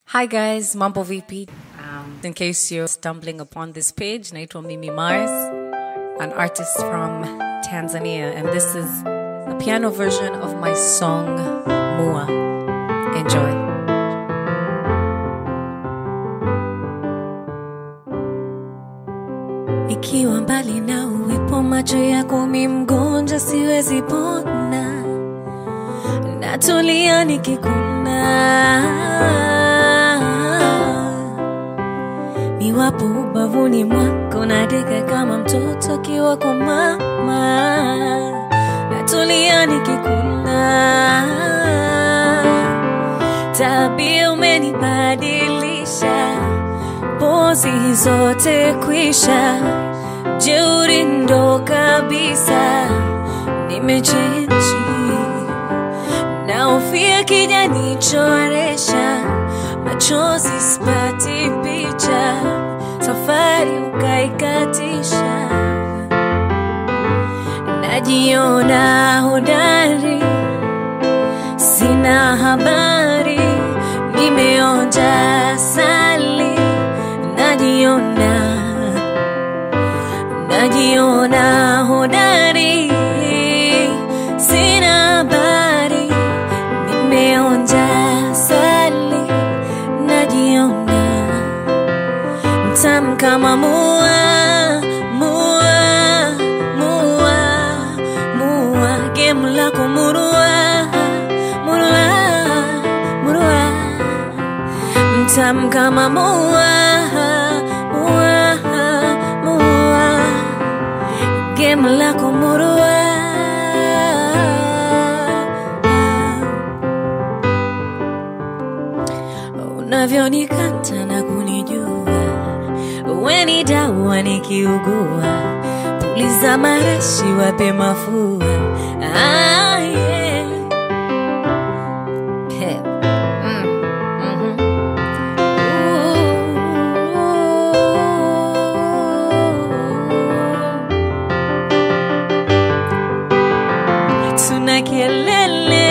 Hi guys, Mambo VP. Um, in case you're stumbling upon this page, naitwa Mimi Mars, an artist from Tanzania, and this is a piano version of my song Mua. Enjoy. Ikiwa mbali na uwepo macho yako, mi mgonjwa siwezi pona, natulia nikikuna niwapo ubavuni mwako, nadeka kama mtoto akiwa kwa mama, natulia nikikuna. Tabia umenibadilisha, pozi zote kwisha, jeuri ndo kabisa, nimechenji naofia kijanichoresha, machozi sipati picha, safari ukaikatisha, najiona hodari, sina habari, nimeonja sali, najiona najiona hodari, sina habari, nimeonja sali, najiona mtamu kama mua, mua, mua, mua, gemu lako murua, murua, murua, mtamu kama mua, mua, mua, gemu lako murua. Unavyonikata na kunijua, we ni dawa nikiugua, puliza marashi wape mafua. Ah, yeah. He. Mm. Mhm. Ooh. tuna kelele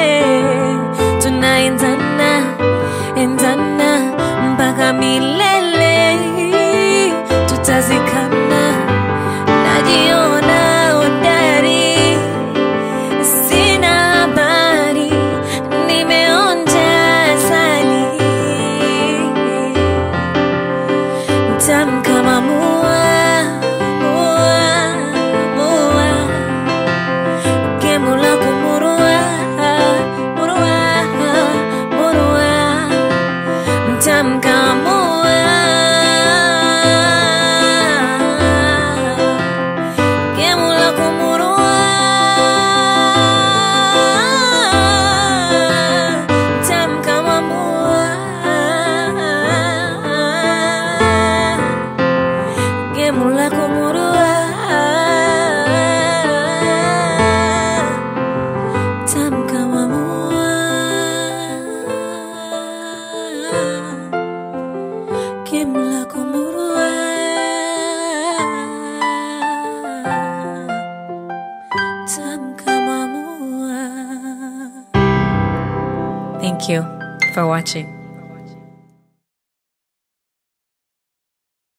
tunaendana endana mpaka milele tutazikana najiona udari sina habari nimeonja sali tamu kama mua mua mua Gemu lako murua, murua, murua, mtamu kama mua. Gemu lako murua, mtamu kama mua. Gemu lako murua tamu kama mua. Gemu lako murua tamu kama mua. Thank you for watching.